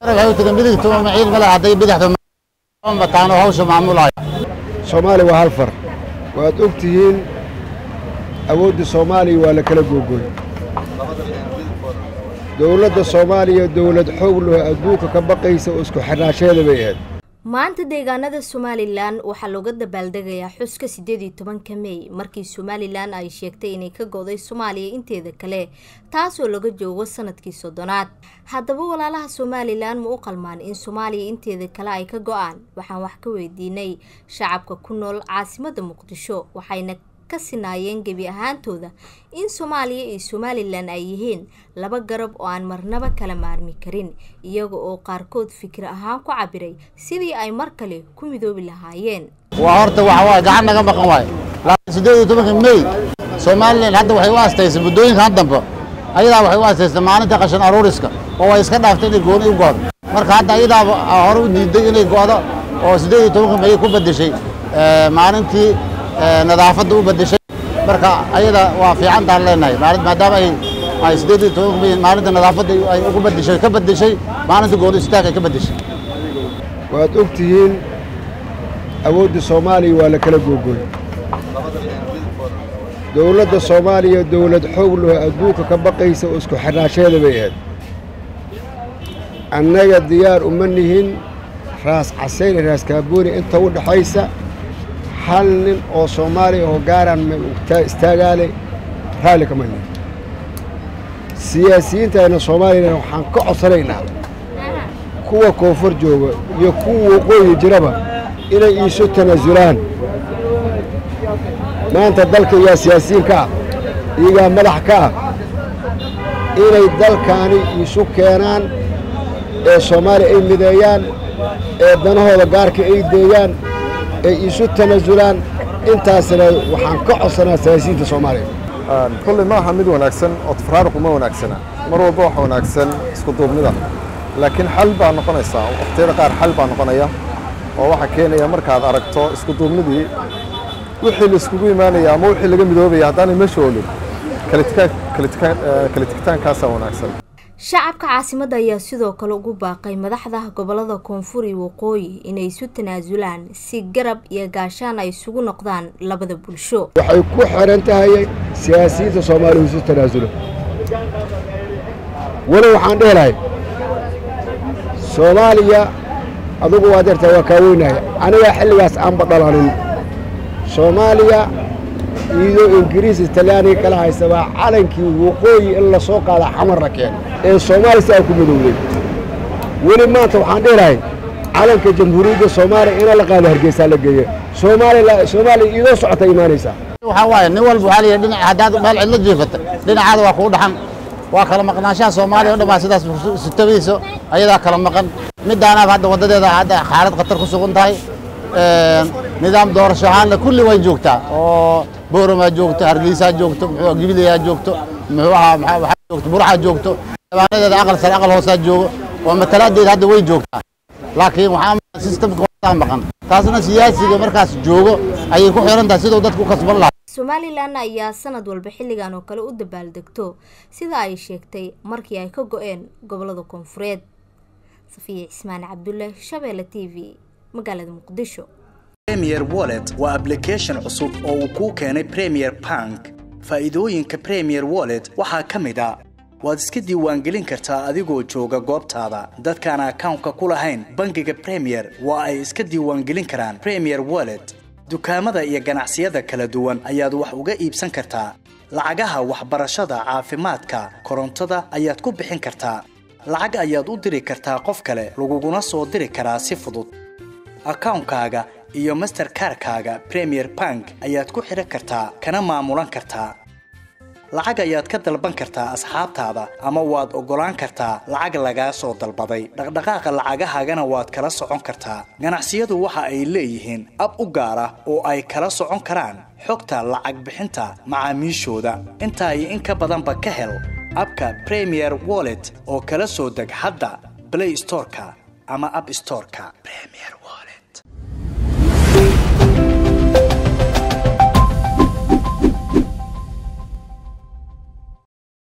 waxay u tageen midigta maciil male hadday bidixda bataano hawsha maamulaya soomaaliya waa hal far waad og tihiin awoodda soomaaliya waa la kala googooy dowladda soomaaliya dowlad xoog leh adduunka ka baqaysa oo isku xirnaasheeda bay ahayd maanta deegaanada somalilan waxaa looga dabaaldegayaa xuska sideed iyo tobanka mey markii somalilan ay sheegtay inay ka go'day soomaaliya inteeda kale taasoo laga joogo sanadkii soddonaad haddaba walaalaha somalilan ma u qalmaan in soomaaliya inteeda kale ay ka go-aan waxaan wax ka weydiinay shacabka ku nool caasimada muqdisho waxayna ka sinaayeen gebi ahaantooda in soomaaliya iyo somalilan ay yihiin laba garab oo aan marnaba kala maarmi karin iyaga oo qaarkood fikir ahaan ku cabiray sidii ay mar kale ku midoobi lahaayeen waa horta waxa waaye gacan naga maqan waaye laakiin siddeed iyo tobanka mey somalilan hadda waxay u astaysay muddooyinkan dambe ayadaa waxay u astaysay maalinta qashin aruuriska oo way iska dhaaftay inay gooni u go'do marka hadda ayadaaba hore u diiday inay go'do oo siddeed iyo tobanka mey ku beddeshay maalintii nadaafadda u beddeshay marka ayada waa fiicantaan leenahay maalin maadaama ay ay siddeed iyo tobanka mey maalinta nadaafadda ay ugu beddeshay ka beddeshay maalinta gooni istaag ay ka beddeshay waad og tihiin awoodda soomaaliya waa la kala googooy dowladda soomaaliya dowlad xoog leh adduunka ka baqaysa oo isku xirnaasheeda bay ahayd annaga diyaar uma nihin raas casayn iyo raas kaabooni inta u dhaxaysa hal nin oo soomaaliya oo gaaraan istaagaale raalli kama nihin siyaasiyiintayna soomaaliyana waxaan ka codsanaynaa kuwa koonfur jooga iyo kuwa waqooyi jiraba inay iisu tanaasulaan maanta dalka iyaa siyaasiyiin ka ah iyagaa madax ka ah inay dalkaani iisu keenaan ee soomaaliya ay mideeyaan ee danahooda gaarka ay deeyaan ay iisu tanaasulaan intaasna waxaan ka codsanaa siyaasiyiinta soomaaliya kulley ma aha mid wanaagsan oo tafraaruq uma wanaagsana mar walba waxa wanaagsan isku duubnida laakiin xal baa noqonaysaa waqtiyada qaar xal baa noqonaya oo waxaa keenaya markaad aragto isku duubnidii wixii la iskugu imaanaya ama wixii laga midoobaya haddaanay meesha olin kala tigitaankaasaa wanaagsan shacabka caasimadda ayaa sidoo kale ugu baaqay madaxda gobolada koonfur iyo waqooyi inay isu tanaasulaan si garab iyo gaashaan ay isugu noqdaan labada bulsho waxay ku xiran tahay siyaasiyiinta soomaaliya isu tanaasulo weli waxaan dhehi lahay soomaaliya adugu waa deertaa waa kaa weynaya anigaa xilligaas aanba dhalanin soomaaliya iyadoo ingiriis talyaaniga kala haysta baa calankii waqooyi in la soo qaada xamarna keena ee soomaaliya si aan ku midowday weli maanta waxaan dhihi lahay calanka jamhuuriyadda soomaaliya ina la qaado hargeysaa la geeya soomaaliya soomaaliya iyadoo socota imaanaysaa waxaa waaye nin walba waxaa leeyahay dhinac haddaad meel cidlo jiifata dhinacaada waa kuu dhaxan waa kala maqnaanshaha soomaaliya o dhan baa sidaas sutabayso ayadaa kala maqan midaanaab hadda waddadeeda hadda xaalad khatar ku sugan tahay nidaam doorasho ahaanna kulli way joogtaa oo booramaa joogto hargeysaa joogto muxuu gibilayaa joogto muxuu ahaa waxaa joogto burxaa joogto xildhibaanadeeda aqal sare aqal hoosaa joogo oo matalaadeeda hadda way joogtaa laakiin waxaa systemka wadaa maqan taasna siyaasiga markaas joogo ayay ku xiran tahay siduu dadku u kasban lahaa somalilan ayaa sanad walba xilligan oo kale u dabaaldegto sida ay sheegtay markii ay ka go-een gobolada koonfureed safiya cismaan cabdulle shabeelle t v magaalada muqdisho premier wallet waa application cusub oo uu kuu keenay premier bank faa'iidooyinka premier wallet waxaa ka mid a waad iska diiwaangelin kartaa adigoo jooga goobtaada dadkaan akawnka ku lahayn bangiga premier waa ay iska diiwaangelin karaan premier wallet dukaamada iyo ganacsiyada kala duwan ayaad wax uga iibsan kartaa lacagaha waxbarashada caafimaadka korontada ayaad ku bixin kartaa lacag ayaad u diri kartaa qof kale laguguna soo diri karaa si fudud akawnkaaga iyo masterkarkaaga premier bank ayaad ku xidhan kartaa kana maamulan kartaa lacag ayaad ka dalban kartaa asxaabtaada ama waad oggolaan kartaa lacag lagaa soo dalbaday dhaqdhaqaaqa lacagahaagana waad kala socon kartaa ganacsiyadu waxa ay leeyihiin ab u gaar ah oo ay kala socon karaan xogta lacag bixinta macaamiishooda intaa iyo in ka badanba ka hel abka premier wallet oo kala soo deg hadda blay storeka ama ab storeka